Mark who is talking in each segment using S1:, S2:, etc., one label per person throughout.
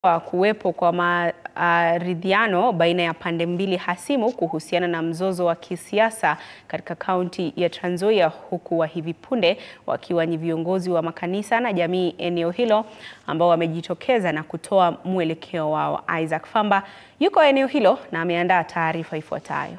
S1: wa kuwepo kwa maridhiano baina ya pande mbili hasimu kuhusiana na mzozo wa kisiasa katika kaunti ya Trans Nzoia, huku wa hivi punde wakiwa ni viongozi wa makanisa na jamii eneo hilo ambao wamejitokeza na kutoa mwelekeo wao. Isaac Famba yuko eneo hilo na ameandaa taarifa ifuatayo.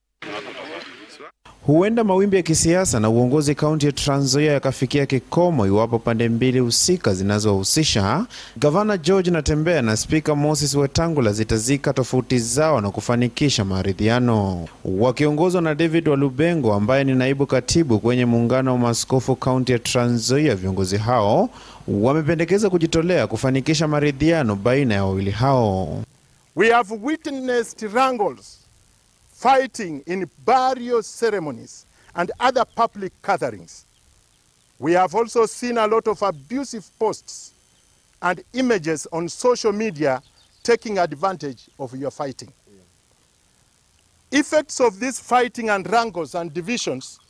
S2: Huenda mawimbi ya kisiasa na uongozi kaunti ya Trans Nzoia yakafikia kikomo iwapo pande mbili husika zinazohusisha gavana George Natembeya na spika Moses Wetangula zitazika tofauti zao na kufanikisha maridhiano. Wakiongozwa na David Walubengo ambaye ni naibu katibu kwenye muungano wa maaskofu kaunti ya Trans Nzoia, viongozi hao wamependekeza kujitolea kufanikisha maridhiano baina ya wawili hao.
S3: We have witnessed wrangles fighting in burial ceremonies and other public gatherings. We have also seen a lot of abusive posts and images on social media taking advantage of your fighting. Effects of this fighting and wrangles and divisions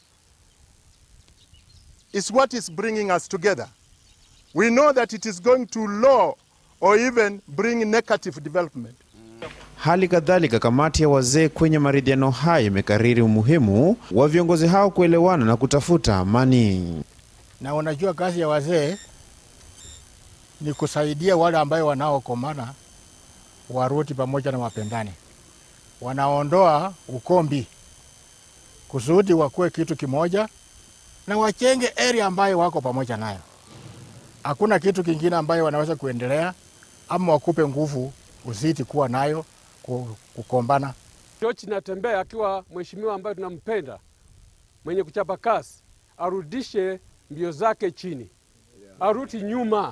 S3: is what is bringing us together. We know that it is going to lower or even bring negative development.
S2: Hali kadhalika kamati ya wazee kwenye maridhiano hayo imekariri umuhimu wa viongozi hao kuelewana na kutafuta amani.
S4: Na unajua kazi ya wazee ni kusaidia wale ambayo wanaokomana warudi pamoja na wapendani, wanaondoa ukombi kusudi wakuwe kitu kimoja na wachenge area ambayo wako pamoja nayo. Hakuna kitu kingine ambayo wanaweza kuendelea ama wakupe nguvu uzidi kuwa nayo kukombana.
S5: George Natembeya akiwa mheshimiwa ambaye tunampenda mwenye kuchapa kasi, arudishe mbio zake chini, arudi nyuma,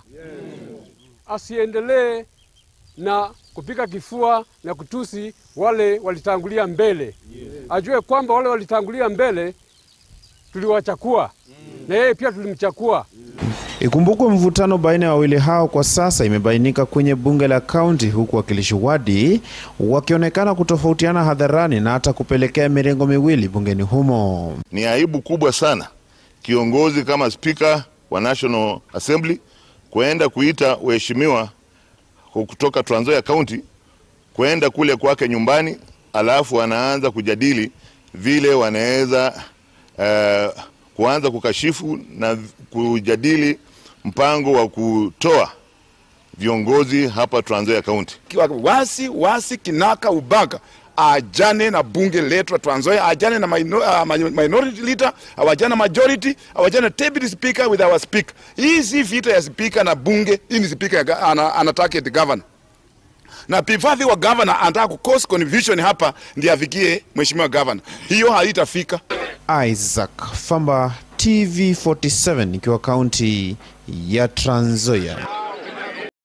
S5: asiendelee na kupiga kifua na kutusi wale walitangulia mbele. Ajue kwamba wale walitangulia mbele tuliwachakua na yeye pia tulimchakua.
S2: Ikumbukwe mvutano baina ya wawili hao kwa sasa imebainika kwenye bunge la kaunti, huku wakilishi wadi wakionekana kutofautiana hadharani na hata kupelekea mirengo miwili bungeni humo.
S6: Ni aibu kubwa sana kiongozi kama spika wa National Assembly kwenda kuita waheshimiwa kutoka Trans Nzoia County kwenda kule kwake nyumbani, alafu anaanza kujadili vile wanaweza uh, kuanza kukashifu na kujadili mpango wa kutoa viongozi hapa Trans Nzoia County.
S7: Wasi wasi kinaka ubaga ajane na bunge letu la Trans Nzoia, ajane na minor, uh, minority leader, awajane na majority, awajane na deputy speaker with our speaker. Hii si vita ya speaker na bunge, hii ni speaker ana, anataka the governor na pifadhi wa governor anataka ku cause confusion hapa ndiye afikie mheshimiwa governor. Hiyo haitafika.
S2: Isaac Famba, TV47 ikiwa kaunti ya Trans Nzoia.